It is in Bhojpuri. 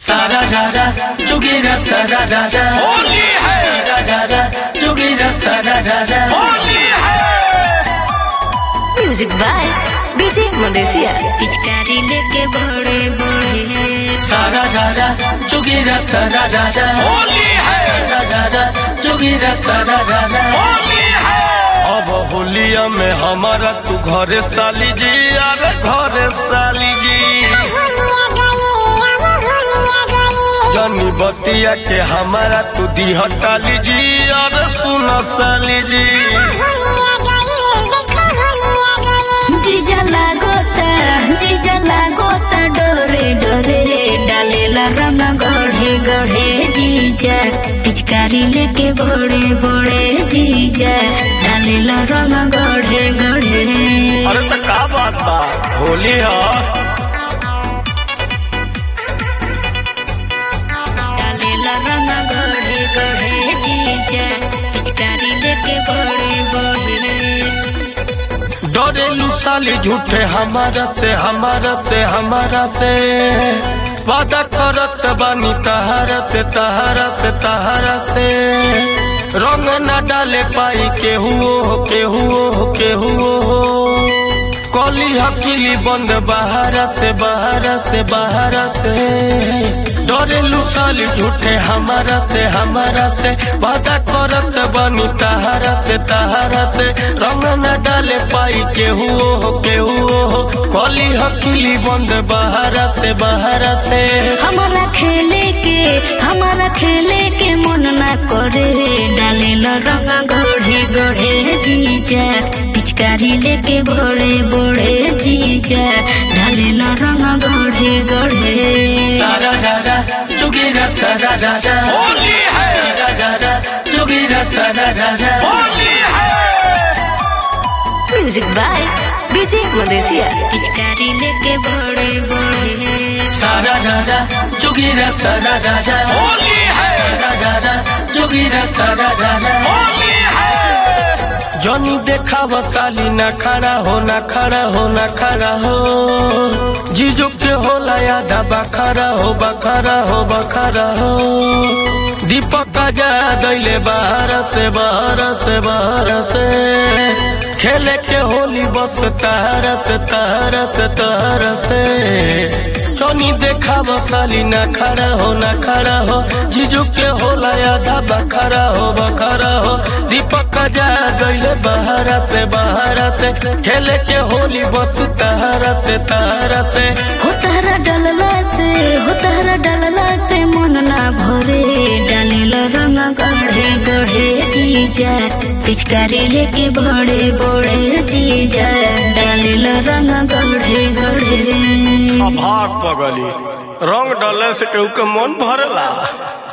Sararara, jogira sararara. होली है Sararara, jogira sararara. होली है म्यूजिक बाय डीजे मदेसिया पिचकारी लेके बड़े बड़े Sararara, jogira sararara. होली है Sararara, jogira sararara. होली है अब होलिया में हमारा तू घरे साली जी अरे घरे साली जी जनी बतिया के हमारा तू दी हटाली जी अरे सुन साली जी जीजा लागोता जीजा लागोता डोरे डोरे डालेला रंग गढ़े गढ़े जीजा पिचकारी लेके बड़े बड़े जीजा डालेला रंग गढ़े गढ़े अरे तो का बात बा होली है डालेला रंग गढ़े गढ़े जीजा पिचकारी लेके बड़े बड़े डरेलू साली झूठे हमारा से हमारा से हमारा से वादा करत बानी तहारा से तहारा से तहारा से रंग न डाले पाई केहू हो केहू हो केहू हो कली हकीली बंद बहारा से बहारा से बहारा से डरेलू साली झूठे हमारा से हमारा से वादा करत बानी तहारा से तहारा से रंग न डाले पाई केहू हो केहू हो कली हकीली बंद बहारा से बहारा से हमारा खेले के हमारा खेले के मन ना करे डालेल रंग गढ़े गढ़े जीजा पिचकारी लेके बड़े बड़े जीजा डालेल रंग गढ़े गढ़े Sararara, jogira sararara. होली है Sararara, jogira sararara. होली है म्यूजिक बाय डीजे मदेसिया पिचकारी लेके बड़े बड़े Sararara, jogira sararara. होली है Sararara, jogira sararara. होली है जनी देखा साली न खड़ा हो न खड़ा हो न खड़ा हो जीजू के होला यादा बखरा हो बखरा हो बखरा हो दीपक का जा दैले बाहर से बाहर से बाहर से खेले के होली बस तहर से तहर से तहर से सोनी देखा साली न खड़ा हो न खड़ा हो जीजू के होला आधा बखरा हो बखरा हो दीपक का जा दैले बाहर से बाहर से खेले के होली बस तहर से तहर से हो तारा डलला से हो तारा डलला से मन ना भरे डालेल रंग गढ़े गढ़े जीजा पिचकारी लेके बड़े बड़े जीजा डालेल रंग गढ़े गढ़े अभाग पगली रंग डाले से केहू के मन भरला